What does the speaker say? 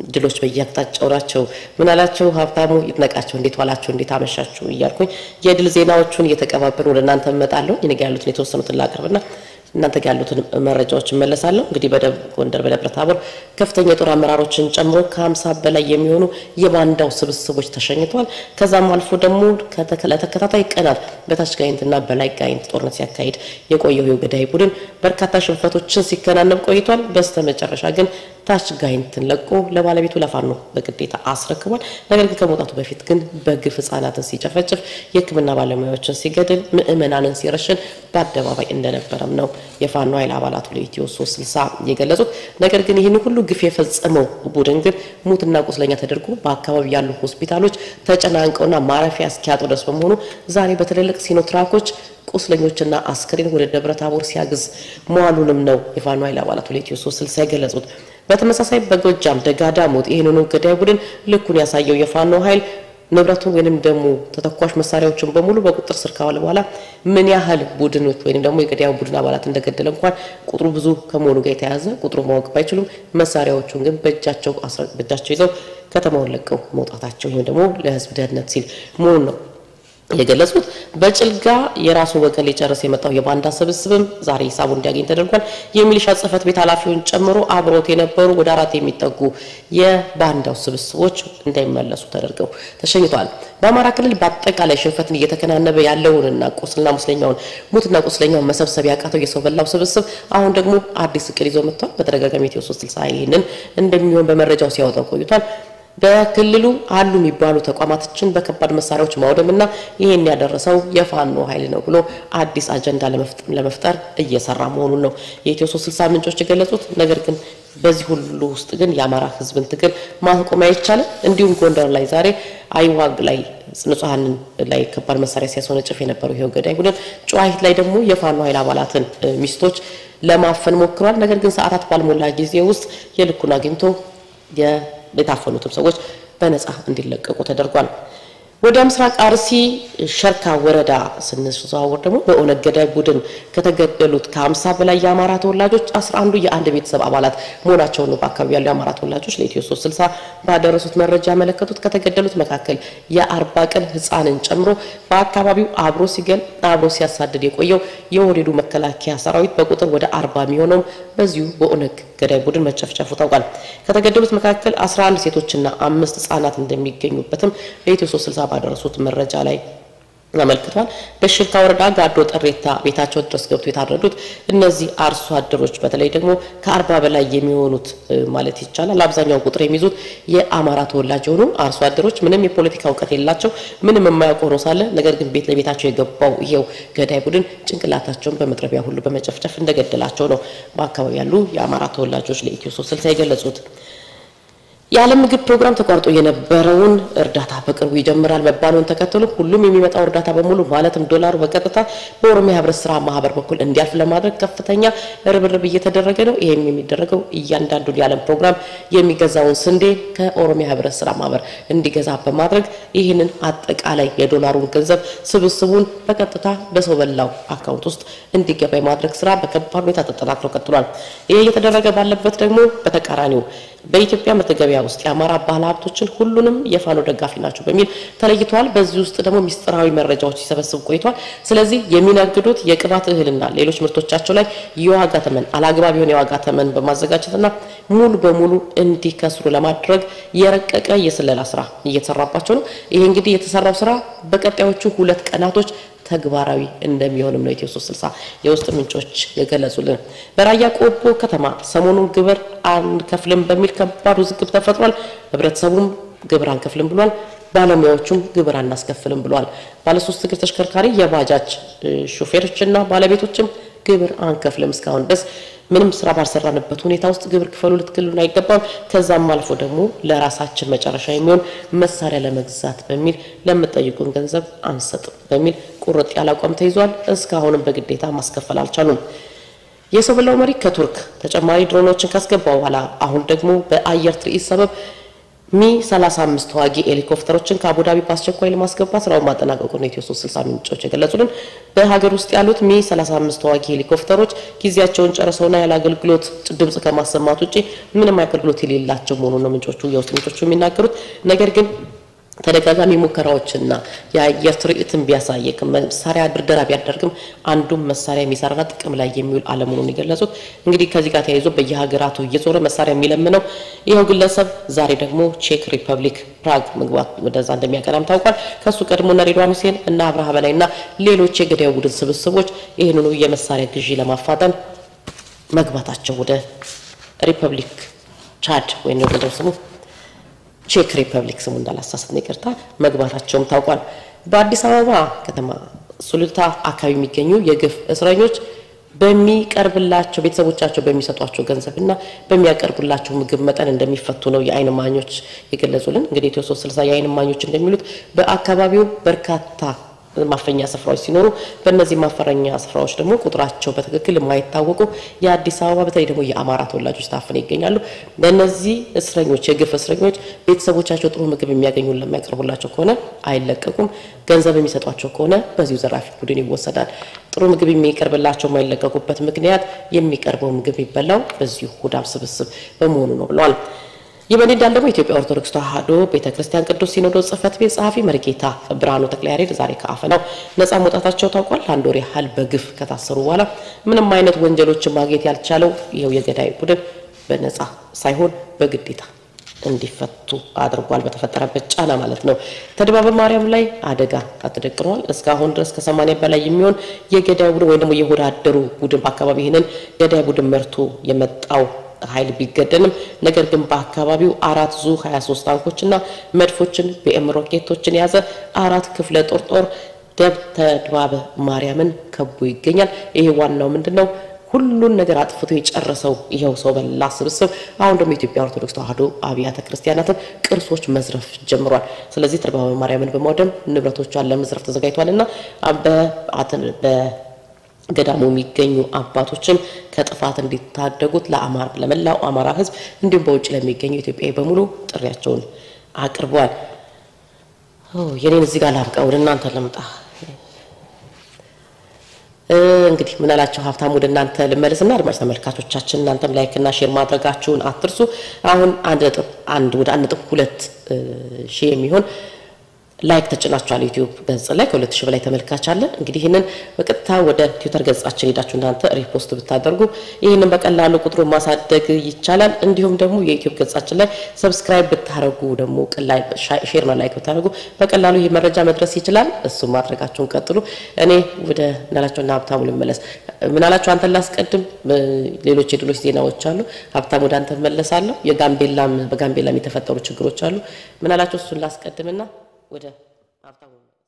ድሎች በየአቅጣጫው ናቸው። ምን አላቸው ሀብታሙ ይድነቃቸው፣ እንዴት ዋላችሁ፣ እንዴት አመሻችሁ እያልኩኝ የድል ዜናዎቹን እየተቀባበሉ ወደ እናንተ እመጣለሁ። እኔ ጋ ያሉትን የተወሰኑትን ላቅርብና እናንተ ጋር ያሉትን መረጃዎች እመለሳለሁ። እንግዲህ በደቡብ ጎንደር በደብረ ታቦር ከፍተኛ የጦር አመራሮችን ጨምሮ ከሀምሳ በላይ የሚሆኑ የባንዳው ስብስቦች ተሸኝተዋል። ከዛም አልፎ ደግሞ ለተከታታይ ቀናት በታች ጋይንትና በላይ ጋይንት ጦርነት ሲያካሂድ የቆየው የገዳይ ቡድን በርካታ ሽንፈቶችን ሲከናነብ ቆይቷል። በስተ መጨረሻ ግን ታች ጋይንትን ለቆ ለባለቤቱ ለፋኖ በግዴታ አስረክቧል። ነገር ግን ከመውጣቱ በፊት ግን በግፍ ህጻናትን ሲጨፈጭፍ፣ የሕክምና ባለሙያዎችን ሲገድል፣ ምዕመናንን ሲረሽን በአደባባይ እንደነበረም ነው የፋኖ ኃይል አባላቱ ለኢትዮ 360 የገለጹት። ነገር ግን ይህን ሁሉ ግፍ የፈጸመው ቡድን ግን ሙትና ቁስለኛ ተደርጎ በአካባቢ ያሉ ሆስፒታሎች ተጨናንቀውና ማረፊያ እስኪያጡ ድረስ በመሆኑ ዛሬ በትልልቅ ሲኖትራኮች ቁስለኞችና አስክሬን ወደ ደብረ ታቦር ሲያግዝ መዋሉንም ነው የፋኖ ኃይል አባላቱ ለኢትዮ 360 የገለጹት። በተመሳሳይ በጎጃም ደጋዳሞት ይህንኑ ገዳይ ቡድን ልኩን ያሳየው የፋኖ ኃይል ንብረቱን ወይንም ደግሞ ተተኳሽ መሳሪያዎችን በሙሉ በቁጥር ስር ካዋለ በኋላ ምን ያህል ቡድኖች ወይንም ደግሞ የገዳዩ ቡድን አባላት እንደገደለ እንኳን ቁጥሩ ብዙ ከመሆኑ ጋር የተያያዘ ቁጥሩ ማወቅ ባይችሉም መሳሪያዎቹን ግን በእጃቸው በእጃቸው ይዘው ከተማውን ለቀው መውጣታቸው ይህም ደግሞ ለሕዝብ ደህንነት ሲል መሆኑ ነው የገለጹት በጭልጋ የራሱ ወገን ሊጨርስ የመጣው የባንዳ ስብስብም ዛሬ ሂሳቡ እንዲያገኝ ተደርጓል። የሚሊሻ ጽሕፈት ቤት ኃላፊውን ጨምሮ አብሮት የነበሩ ወደ አራት የሚጠጉ የባንዳው ስብስቦች እንዳይመለሱ ተደርገው ተሸኝተዋል። በአማራ ክልል በአጠቃላይ ሽንፈትን እየተከናነበ ያለውንና ቁስልና ሙስለኛውን ሙትና ቁስለኛውን መሰብሰብ ያቃተው የሰው በላው ስብስብ አሁን ደግሞ አዲስ እቅድ ይዞ መጥቷል። በተደጋጋሚ ኢትዮ 360 ይህንን እንደሚሆን በመረጃው ሲያወጣው ቆይቷል። በክልሉ አሉ የሚባሉ ተቋማቶችን በከባድ መሳሪያዎች ማውደምና ይህን ያደረሰው የፋኖ ኃይል ነው ብሎ አዲስ አጀንዳ ለመፍጠር እየሰራ መሆኑን ነው የኢትዮ 360 ምንጮች የገለጹት። ነገር ግን በዚህ ሁሉ ውስጥ ግን የአማራ ሕዝብን ትግል ማቆም አይቻልም። እንዲሁም ጎንደር ላይ ዛሬ አይዋግ ላይ ንጹሐንን ላይ ከባድ መሳሪያ ሲያስወነጭፍ የነበረው ይኸው ገዳይ ቡድን ጨዋሂት ላይ ደግሞ የፋኖ ኃይል አባላትን ሚስቶች ለማፈን ሞክሯል። ነገር ግን ሰዓታት ባልሞላ ጊዜ ውስጥ የልኩን አግኝቶ የታፈኑትም ሰዎች በነጻ እንዲለቀቁ ተደርጓል። ወደ ምስራቅ አርሲ ሸርካ ወረዳ ስንዘዋወር ደግሞ በኦነግ ገዳይ ቡድን ከተገደሉት ከሀምሳ በላይ የአማራ ተወላጆች አስራ አንዱ የአንድ ቤተሰብ አባላት መሆናቸውን ነው በአካባቢ ያሉ የአማራ ተወላጆች ለኢትዮ ሶስት ስልሳ ባደረሱት መረጃ ያመለከቱት። ከተገደሉት መካከል የአርባ ቀን ሕፃንን ጨምሮ በአካባቢው አብሮ ሲገል አብሮ ሲያሳድድ የቆየው የወሬዱ መከላከያ ሰራዊት በቁጥር ወደ አርባ የሚሆነውም በዚሁ በኦነግ ገዳይ ቡድን መጨፍጨፉ ታውቋል። ከተገደሉት መካከል አስራ አንድ ሴቶችና አምስት ህጻናት እንደሚገኙበትም ለኢትዮ ሶስት ስልሳ ባደረሱት መረጃ ላይ አመልክቷል። በሽርካ ወረዳ ጋዶ ጠሬታ ቤታቸው ድረስ ገብቶ የታረዱት እነዚህ አርሶ አደሮች በተለይ ደግሞ ከአርባ በላይ የሚሆኑት ማለት ይቻላል አብዛኛውን ቁጥር የሚይዙት የአማራ ተወላጅ የሆኑ አርሶ አደሮች ምንም የፖለቲካ እውቀት የላቸው ምንም የማያውቁ ሆኖ ሳለ ነገር ግን ቤት ለቤታቸው የገባው ይሄው ገዳይ ቡድን ጭንቅላታቸውን በመጥረቢያ ሁሉ በመጨፍጨፍ እንደገደላቸው ነው በአካባቢ ያሉ የአማራ ተወላጆች ለኢትዮ ሶስት ስልሳ የገለጹት። የዓለም ምግብ ፕሮግራም ተቋርጦ የነበረውን እርዳታ በቅርቡ ይጀምራል መባሉን ተከትሎ ሁሉም የሚመጣው እርዳታ በሙሉ ማለትም ዶላሩ በቀጥታ በኦሮሚያ ህብረት ስራ ማህበር በኩል እንዲያልፍ ለማድረግ ከፍተኛ ርብርብ እየተደረገ ነው። ይህም የሚደረገው እያንዳንዱን የዓለም ፕሮግራም የሚገዛውን ስንዴ ከኦሮሚያ ህብረት ስራ ማህበር እንዲገዛ በማድረግ ይህንን አጠቃላይ የዶላሩን ገንዘብ ስብስቡን በቀጥታ በሰው በላው አካውንት ውስጥ እንዲገባ የማድረግ ስራ በከባድ ሁኔታ ተጠናክሮ ቀጥሏል። ይህ እየተደረገ ባለበት ደግሞ በተቃራኒው በኢትዮጵያ መተገቢያ ውስጥ የአማራ ባለ ሀብቶችን ሁሉንም የፋኖ ደጋፊ ናቸው በሚል ተለይተዋል። በዚህ ውስጥ ደግሞ ሚስጥራዊ መረጃዎች ሲሰበስብ ቆይቷል። ስለዚህ የሚነግዱት የቅባት እህልና ሌሎች ምርቶቻቸው ላይ የዋጋ ተመን አላግባብ የሆነ የዋጋ ተመን በማዘጋጀትና ሙሉ በሙሉ እንዲከስሩ ለማድረግ የረቀቀ የስለላ ስራ እየተሰራባቸው ነው። ይሄ እንግዲህ የተሰራው ስራ በቀጣዮቹ ሁለት ቀናቶች ተግባራዊ እንደሚሆንም ነው ኢትዮ 360 የውስጥ ምንጮች የገለጹልን። በራያ ቆቦ ከተማ ሰሞኑን ግብር አንከፍልም በሚል ከባድ ውዝግብ ተፈጥሯል። ህብረተሰቡም ግብር አንከፍልም ብሏል። ባለሙያዎቹም ግብር አናስከፍልም ብለዋል። ባለሶስት እግር ተሽከርካሪ የባጃጅ ሾፌሮችና ባለቤቶችም ግብር አንከፍልም እስካሁን ድረስ ምንም ስራ ባልሰራንበት ሁኔታ ውስጥ ግብር ክፈሉ ልትክሉን አይገባም። ከዛም አልፎ ደግሞ ለራሳችን መጨረሻ የሚሆን መሳሪያ ለመግዛት በሚል ለምጠይቁን ገንዘብ አንሰጥም በሚል ቁርጥ ያለ አቋም ተይዟል። እስካሁንም በግዴታ ማስከፈል አልቻሉም። የሰው በላው መሪ ከቱርክ ተጨማሪ ድሮኖችን ካስገባ በኋላ አሁን ደግሞ በአየር ትርኢት ሰበብ ሚ 35 ተዋጊ ሄሊኮፕተሮችን ከአቡዳቢ በአስቸኳይ ለማስገባት ስራውን ማጠናቀቁን ኢትዮ 360 ምንጮች የገለጹልን። በሀገር ውስጥ ያሉት ሚ 35 ተዋጊ ሄሊኮፕተሮች ጊዜያቸውን ጨርሰውና ያለ አገልግሎት ድምጽ ከማሰማት ውጪ ምንም አገልግሎት የሌላቸው መሆኑን ነው ምንጮቹ የውስጥ ምንጮቹ የሚናገሩት። ነገር ግን ተደጋጋሚ ሙከራዎችና የአየር ትርኢትን ቢያሳየቅ መሳሪያ ድርደራ ቢያደርግም አንዱም መሳሪያ የሚሰራና ጥቅም ላይ የሚውል አለመሆኑን የገለጹት እንግዲህ ከዚህ ጋር ተያይዞ በየሀገራቱ እየዞረ መሳሪያ የሚለምነው ይኸው ግለሰብ ዛሬ ደግሞ ቼክ ሪፐብሊክ ፕራግ መግባት ወደዛ እንደሚያቀናም ታውቋል። ከሱ ቀድሞ እነ ሬድዋን ሁሴን እና አብርሃ በላይና ሌሎች የገዳዩ ቡድን ስብስቦች ይህንኑ የመሳሪያ ግዢ ለማፋጠን መግባታቸው ወደ ሪፐብሊክ ቻድ ወይም ደግሞ ስሙ ቼክ ሪፐብሊክ ስሙ እንዳላሳስት ነው ይቅርታ፣ መግባታቸውም ታውቋል። በአዲስ አበባ ከተማ ሱሉልታ አካባቢ የሚገኙ የግፍ እስረኞች በሚቀርብላቸው ቤተሰቦቻቸው በሚሰጧቸው ገንዘብና በሚያቀርቡላቸው ምግብ መጠን እንደሚፈቱ ነው የዓይን እማኞች የገለጹልን። እንግዲህ ኢትዮ ሶስት ስልሳ የዓይን እማኞች እንደሚሉት በአካባቢው በርካታ ማፈኛ ስፍራዎች ሲኖሩ በእነዚህ ማፈረኛ ስፍራዎች ደግሞ ቁጥራቸው በትክክል የማይታወቁ የአዲስ አበባ በተለይ ደግሞ የአማራ ተወላጆች ታፍነው ይገኛሉ። በእነዚህ እስረኞች የግፍ እስረኞች ቤተሰቦቻቸው ጥሩ ምግብ የሚያገኙ ለሚያቀርቡላቸው ከሆነ አይለቀቁም። ገንዘብ የሚሰጧቸው ከሆነ በዚሁ ዘራፊ ቡድን ይወሰዳል። ጥሩ ምግብ የሚቀርብላቸው የማይለቀቁበት ምክንያት የሚቀርበው ምግብ የሚበላው በዚሁ ሆዳም ስብስብ በመሆኑ ነው ብለዋል። ይህ በእንዲህ እንዳለ ደግሞ የኢትዮጵያ ኦርቶዶክስ ተዋሕዶ ቤተ ክርስቲያን ቅዱስ ሲኖዶስ ጽሕፈት ቤት ጸሐፊ መርጌታ ብርሃኑ ተክለያሬድ ዛሬ ከአፈናው ነጻ መውጣታቸው ታውቋል። ለአንድ ወር ያህል በግፍ ከታሰሩ በኋላ ምንም አይነት ወንጀሎችን ማግኘት ያልቻለው ይኸው የገዳይ ቡድን በነጻ ሳይሆን በግዴታ እንዲፈቱ አድርጓል። በተፈጠረበት ጫና ማለት ነው። ተድባበ ማርያም ላይ አደጋ ተደቅኗል። እስካሁን ድረስ ከሰማንያ በላይ የሚሆን የገዳይ ቡድን ወይም ደግሞ የሆድ አደሩ ቡድን በአካባቢ ይህንን ገዳይ ቡድን መርቶ የመጣው ኃይል ቢገደልም ነገር ግን በአካባቢው አራት ዙ 23 ታንኮችና መድፎችን ቢኤም ሮኬቶችን የያዘ አራት ክፍለ ጦር ጦር ደብተ ድባበ ማርያምን ከቦ ይገኛል። ይሄ ዋናው ምንድን ነው? ሁሉን ነገር አጥፍቶ የጨረሰው ይኸው ሰው በላ ስብስብ አሁን ደግሞ የኢትዮጵያ ኦርቶዶክስ ተዋሕዶ አብያተ ክርስቲያናትን ቅርሶች መዝረፍ ጀምሯል። ስለዚህ ተድባበ ማርያምን በማውደም ንብረቶቿን ለመዝረፍ ተዘጋጅቷል እና ገዳሙ የሚገኙ አባቶችም ከጥፋት እንዲታደጉት ለአማራ ለመላው አማራ ሕዝብ እንዲሁም በውጭ ለሚገኙ ኢትዮጵያዊ በሙሉ ጥሪያቸውን አቅርበዋል። የኔን እዚህ ጋር ላብቃ፣ ወደ እናንተ ልምጣ። እንግዲህ ምን አላቸው ሀብታም፣ ወደ እናንተ ልመለስና አድማጭ ተመልካቾቻችን እናንተም ላይክና ሼር ማድረጋችሁን አትርሱ። አሁን አንድ ነጥብ አንድ ወደ አንድ ነጥብ ሁለት ሺህ የሚሆን ላይክ ተጭናችኋል። ዩቲዩብ ገጽ ላይ ከሁለት ሺህ በላይ ተመልካች አለን። እንግዲህ ይህንን በቀጥታ ወደ ትዊተር ገጻችን ሄዳችሁ እናንተ ሪፖስት ብታደርጉ ይህንን በቀላሉ ቁጥሩን ማሳደግ ይቻላል። እንዲሁም ደግሞ የዩቲዩብ ገጻችን ላይ ሰብስክራይብ ብታደርጉ ደግሞ ሼር ነው ላይክ ብታደርጉ በቀላሉ ይህ መረጃ መድረስ ይችላል። እሱም ማድረጋችሁን ቀጥሉ። እኔ ወደ ምናላቸውና ሀብታሙ ልመለስ። ምናላቸው አንተን ላስቀድም። ሌሎች የድሎች ዜናዎች አሉ። ሀብታሙ ወደ አንተ መለሳለሁ። የጋምቤላም በጋምቤላም የተፈጠሩ ችግሮች አሉ። ምናላቸው እሱን ላስቀድምና ወደ ሀብታሙ